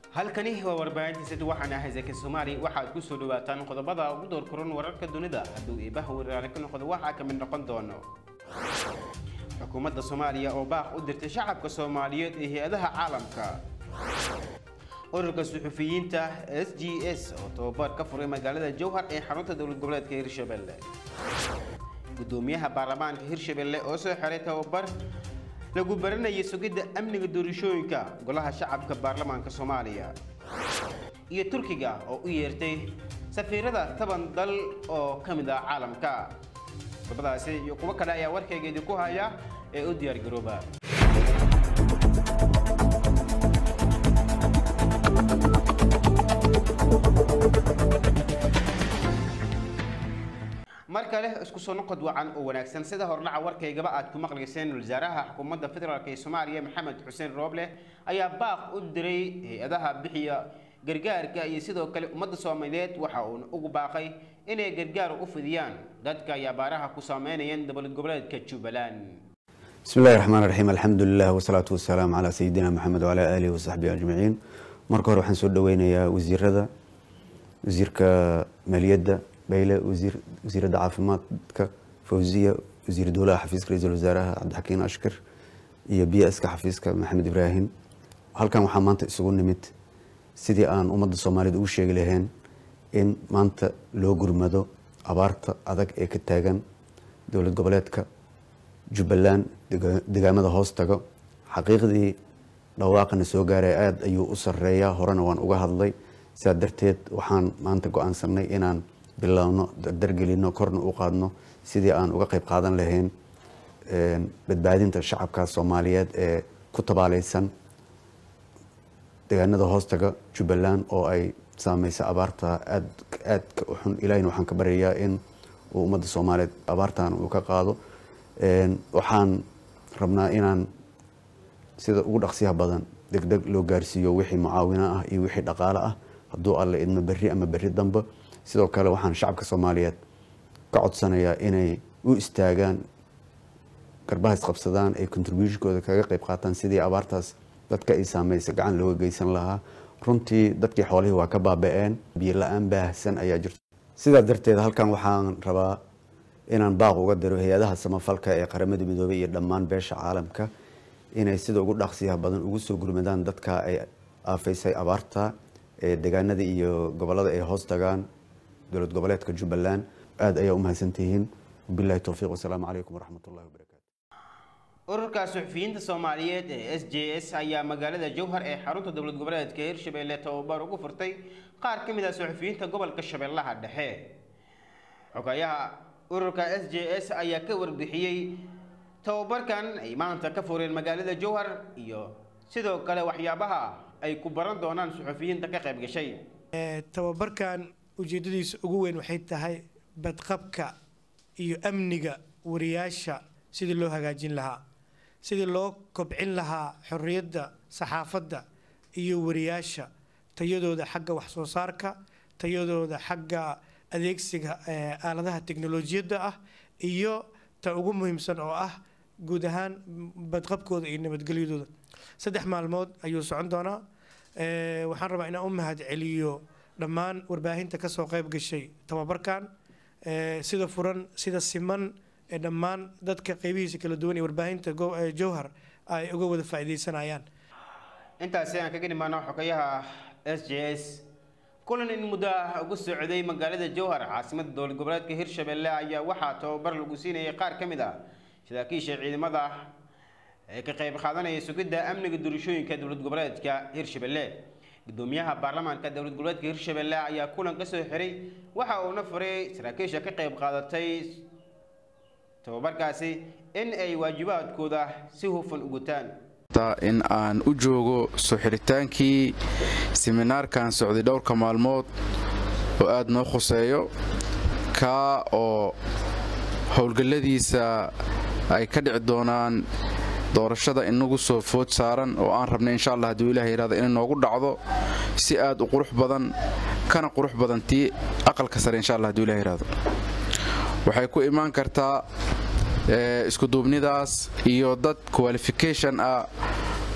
halkani waa warbaahinta sid waxaan ahay zaki soomaali waxaad ku soo dhawaataan qodobada ugu door koran wararka dunida hadduu iibaha waraale ka noqdo waxaa ka mid noqon doono xukuumadda soomaaliya oo baaq u dirtay shacabka soomaaliyeed ee hay-adaha caalamka ururka suxufiyiinta s g s oo tababar ka furay magaalada jowhar ee xarunta dowlad goboleedka hirshabelle gudoomiyaha baarlamaanka hirshabelle oo soo xiray tababar lagu baranayay sugidda amniga doorashooyinka golaha shacabka baarlamaanka soomaaliya iyo turkiga oo u yeertay safiirada toban dal oo ka mid ah caalamka qodobadaasi iyo kuwo kale ayaa warkayga idinku haya ee u diyaar garooba mar kale isku soo noqod wacan oo wanaagsan sida hordhaca warkaygaba aad ku maqlayseen wasaaraha xukuumadda federaalk ee soomaaliya maxamed xuseen rooble ayaa baaq u diray hay-adaha bixiya gargaarka iyo sidoo kale ummadda soomaaliyeed waxa uuna ugu baaqay inay gargaar u fidiyaan dadka ay abaaraha ku saameynayeen dowlad goboleedka jubbaland bismi illahi raxmaan raxiim alxamdulilah wasalaatu wasalaamu calaa sayidina maxamed wacalaa aalihi wasaxbihi ajmaciin marka hore waxaan soo dhaweynayaa wasiirada wasiirka maaliyadda bayle wasiiradda caafimaadka fawziya wasiir dowlaha xafiiska ra-iisul wasaaraha cabdixakiin ashkar iyo b s ka xafiiska maxamed ibraahim halkan waxaa maanta isugu nimid sidii aan ummadda soomaaliyed ugu sheegi lahayn in maanta loo gurmado abaarta adag ee ka taagan dowlad goboleedka jubbaland degaamada hoos tago xaqiiqdii dhawaaqana soo gaaray aada ayuu u sareeyaa horena waan uga hadlay sidaa darteed waxaan maanta go-aansanay inaan bilaabno dardargelino korna u qaadno sidii aan uga qayb qaadan lahayn badbaadinta shacabka soomaaliyeed ee ku tabaaleysan deegaanada hoostaga jubbaland oo ay saameysa abaarta aad aadka u xun ilahina waxaan ka baryayaa in uu ummadda soomaaliyeed abaartan uu ka qaado waxaan rabnaa inaan sida ugu dhaqsiyaha badan degdeg loo gaarsiiyo wixii mucaawino ah iyo wixii dhaqaale ah hadduu alle idmo berri ama berri dambe sidoo kale waxaan shacabka soomaaliyeed ka codsanayaa inay u istaagaan garbaha isqabsadaan ay contributionkooda kaga qayb qaataan sidii abaartaas dadka ay saameysa gacan looga geysan lahaa runtii dadkii xoolihii waa ka baaba-een biyo la-aan baahsan ayaa jirta sidaa darteed halkan waxaan rabaa inaan baaq uga diro hay-adaha samafalka ee qaramada midoobey iyo dhammaan beesha caalamka inay sida ugu dhaqsiyaha badan ugu soo gurmadaan dadka ay aafaysay abaarta ee deegaanada iyo gobolada ay hoos tagaan dowlad goboleedka jubbaland aada ayaa u mahadsantihiin wabilahi towfiiq wasalaamu calaykum waraxmat ullahi wabarakatu ururka suxufiyiinta soomaaliyeed ee s j s ayaa magaalada jowhar ee xarunta dowlad goboleedka hirshabelle tababar ugu furtay qaar ka mid ah suxufiyiinta gobolka shabeellaha dhexe xogayaha ururka s j s ayaa ka warbixiyey tababarkan ay maanta ka fureen magaalada jowhar iyo sidoo kale waxyaabaha ay ku baran doonaan suxufiyiinta ka qayb gashay tababarkan ujeedadiisa ugu weyn waxay tahay badqabka iyo amniga wariyaasha sidii loo hagaajin lahaa sidii loo kobcin lahaa xorriyadda saxaafadda iyo wariyaasha tayadooda xagga waxsoo saarka tayadooda xagga adeegsiga aaladaha teknolojiyadda ah iyo ta ugu muhiimsan oo ah guud ahaan badqabkooda iyo nabadgelyadooda saddex maalmood ayuu socon doonaa waxaan rabaa inaan u mahad celiyo dhammaan warbaahinta kasoo qayb gashay tababarkan sida furan sida siman ee dhammaan dadka qeybihiisa kala duwan ee warbaahinta jowhar ay uga wada faa'iidaysanayaan intaasi aan kaga dhimaano xogayaha s j s kulan in muddo ah ugu socday magaalada jowhar caasimada dowlad goboleedka hirshabelle ayaa waxaa tababar lagu siinayay qaar ka mid ah saraakiisha ciidamada ee ka qayb qaadanaya sugidda amniga doorashooyinka dowlad goboleedka hirshabelle gudoomiyaha baarlamaanka dowlad goboleedka hirshabelle ayaa kulan ka soo xiray waxa uuna furay saraakiisha ka qayb qaadatay tababarkaasi in ay waajibaadkooda si hufan u gutaan in aan u joogo soo xiritaankii siminaarkan socday dhowrka maalmood oo aad noo khuseeyo kaa oo howlgalladiisa ay ka dhici doonaan doorashada inagu soo food saaran oo aan rabnay insha allah hadduu ilaah yidhahdo inay noogu dhacdo si aad u qurux badan kana qurux badan tii aqalka sare insha allah hadduu ilah yidhahdo waxay ku imaan kartaa iskuduubnidaas iyo dad qualification ah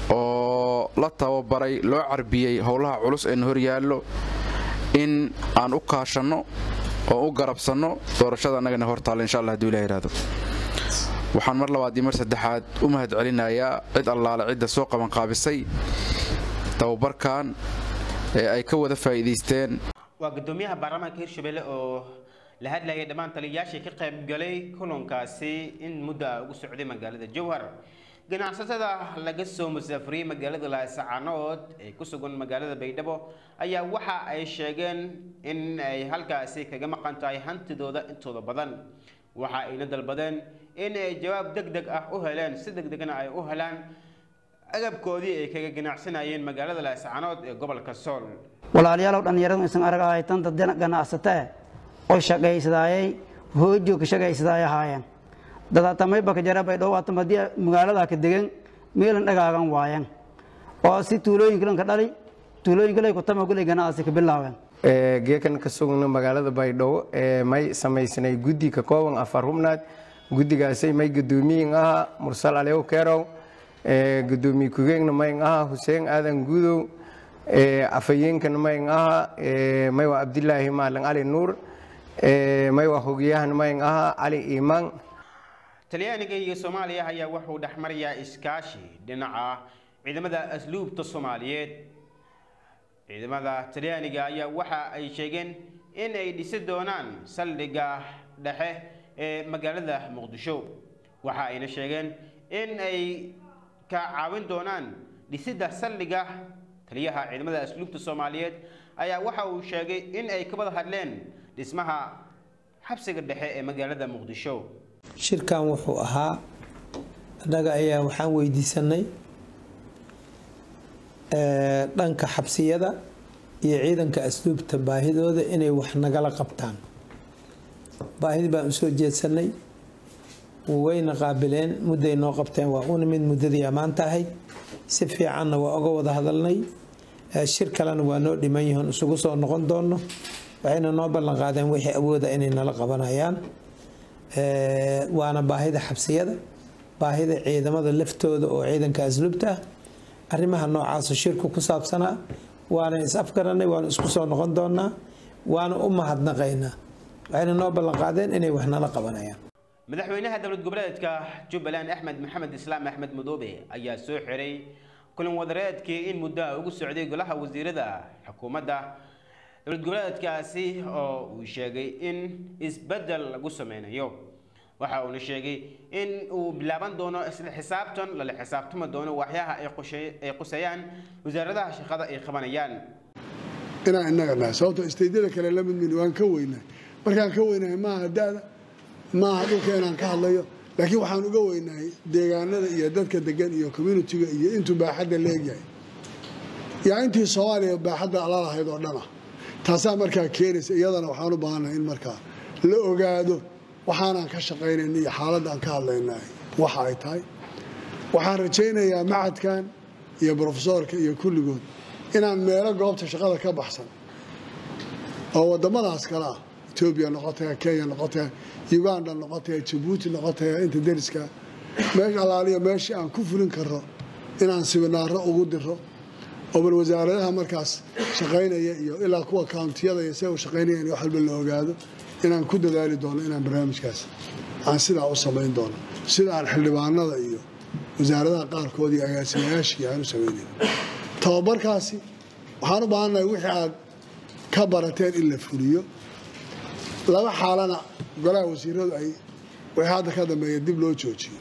oo la tababaray loo carbiyey howlaha culus ee na horyaallo in aan u kaashanno oo u garabsanno doorashada annagana hortaalla insha allah haduu ilah yidhahdo waxaan mar labaad iyo mar saddexaad u mahad celinayaa cid allaale cidda soo qabanqaabisay tababarkan ee ay ka wada faa'iidaysteen waa gudoomiyaha baarlamaanka hirshabelle oo la hadlayay dhammaan taliyayaashii ka qaybgalay kulankaasi in muddo ah ugu socday magaalada jowhar ganacsatada laga soo musaafuriyey magaalada laascaanood ee ku sugan magaalada baydhabo ayaa waxa ay sheegeen in ay halkaasi kaga maqan tahay hantidooda intooda badan waxa ayna dalbadeen in ay jawaab deg deg ah u heleen si deg degna ay u helaan agabkoodii ay kaga ganacsanayeen magaalada laascaanood ee gobolka sool walaalayaalow dhallinyaradu isan aragahay tanta ganacsatee oo shaqaysadaayay hoojo ka shaqaysadaay ahaayeen dadaatamayba ka jara baydhabo waatam haddii magaalada ka degan meelan dhagaagan waayeen oo si tuulooyinkalan ka dhali tuulooyinkalay kutama gulay ganacsi ka bilaabeen geekan ka sugna magaalada baydhabo ee may samaysanay guddi ka kooban afar hubnaad guddigaasay may gudoomiyin ahaa mursal alew kerow gudoomiye ku-geegna mayn ahaa xuseen aadan gudow afhayeenkana mayn ahaa may waa abdilaahi maalin cali nuur may waa hogayahan mayn ahaa cali iimaan talyaaniga iyo soomaaliya ayaa wuxuu dhexmarayaa iskaashi dhinaca ciidamada asluubta soomaaliyeed ciidamada talyaaniga ayaa waxa ay sheegeen in ay dhisi doonaan saldhigga dhexe ee magaalada muqdisho waxa ayna sheegeen in ay ka caawin doonaan dhisidda saldhigga taliyaha ciidamada asluubta soomaaliyeed ayaa waxa uu sheegay in ay ka wada hadleen dhismaha xabsiga dhexe ee magaalada muqdisho shirkan wuxuu ahaa annaga ayaa waxaan weydiisanay dhanka xabsiyada iyo ciidanka asluubta baahidooda inay wax nagala qabtaan baahidi baan usoo jeedsanay wayna qaabileen mudday noo qabteen waa una mid muddadii ammaanta ahayd si fiicanna waa oga wada hadalnay shir kalena waa noo dhiman yihiin isugu soo noqon doono waxayna noo ballan qaadeen wixii awooda inay nala qabanayaan waana baahida xabsiyada baahida ciidamada laftooda oo ciidanka asluubta ah arrimaha noocaasa shirku ku saabsanaa waana is afgaranay waana isku soo noqon doonaa waana u mahadnaqaynaa waxayna noo ballan qaadeen inay wax nala qabanayaan madaxweynaha dowlad goboleedka jubbaland axmed maxamed islaam axmed madoobe ayaa soo xiray kulan wadareedkii in muddoa ugu socday golaha wasiirada xukuumadda dowlad goboleedkaasi oo uu sheegay in isbeddel lagu sameynayo waxa uuna sheegay in uu bilaaban doono isla xisaabtan lala xisaabtami doono waxyaha ay quseeyaan wasaaradaha shaqada ay qabanayaan inaan innaga nahay sababto isteydyada kale la mid mini waan ka weynahay markaan ka weynahay maaha da-da maaha dhulka inaan ka hadlayo laakiin waxaan uga weynahay deegaanada iyo dadka degan iyo communitiga iyo intuu baaxadda leegyahay yaa intii soomaaliya baaxadda alalahayd oo dhan ah taasaa markaa keenaysa iyadana waxaan u baahannahay in markaa la ogaado waxaanaan ka shaqaynayna iyo xaaladda aan ka hadlaynahay waxa ay tahay waxaan rajaynayaa macadkan iyo brofesoorka iyo kulligood inaan meelo goobta shaqada ka baxsan oo waddamadaas kale ah etoobiya noqotaya kenya noqotaya uganda noqotaya jabuuti noqotaya inta deriska meesha alaaliya meeshii aan ku fulin karro inaan sibinaaro ugu diro oo bal wasaaradaha markaas shaqaynaya iyo ilaa kuwa kountiyada iyo se u shaqaynaya in wax walba la ogaado inaan ku dadaali doono inaan barnaamijkaas aan sidaa u samayn doono sida aan xildhibaanada iyo wasaaradaha qaarkood iyo agaasimayaashii aan u samaynayn tababarkaasi waxaan u baahannahay wixii aad ka barateen in la fuliyo laba xaalana golaha wasiiradu ay wixii hadda ka dambeeya dib loo joojiyo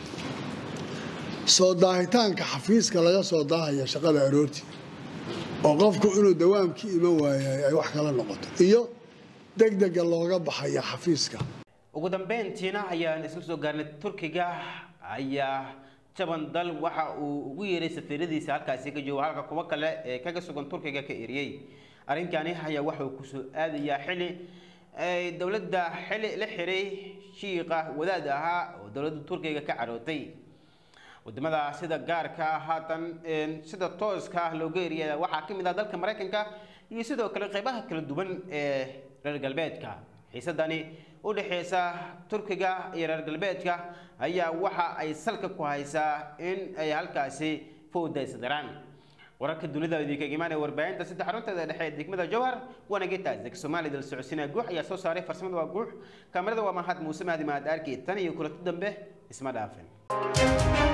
soo daahitaanka xafiiska laga soo daahaya shaqada aroortii oo qofku inuu dawaamkii iman waayay ay wax kala noqoto iyo degdega looga baxaya xafiiska ugu dambeyntiina ayaan isla soo gaarnay turkiga ayaa jaban dal waxa uu ugu yeeray safiiradiisa halkaasi ka joogo halka kuwa kale ee kaga sugan turkiga ka eriyey arrinkani ayaa waxa uu kusoo aadayaa xili ay dowladda xili la xiray shiiqa wadaad ahaa oo dowladda turkiga ka carootay wadamada sida gaarka ah haatan sida tooska ah looga eriyay waxaa ka mid ah dalka maraykanka iyo sidoo kale qeybaha kala duwan ee reer galbeedka xiisadani u dhexeysa turkiga iyo reer galbeedka ayaa waxa ay salka ku haysaa in ay halkaasi fowda isdaraan wararka dunida idinkaga imaanaya warbaahinta saddex xarunteeda dhexe ee degmada jowhar waana getaas deg soomaaliya dal socodsiinaya guux ayaa soo saaray farsamada waa guux kaamirada waa mahad muuse mahdi mahad arki tan iyo kulanti dambe isma dhaafin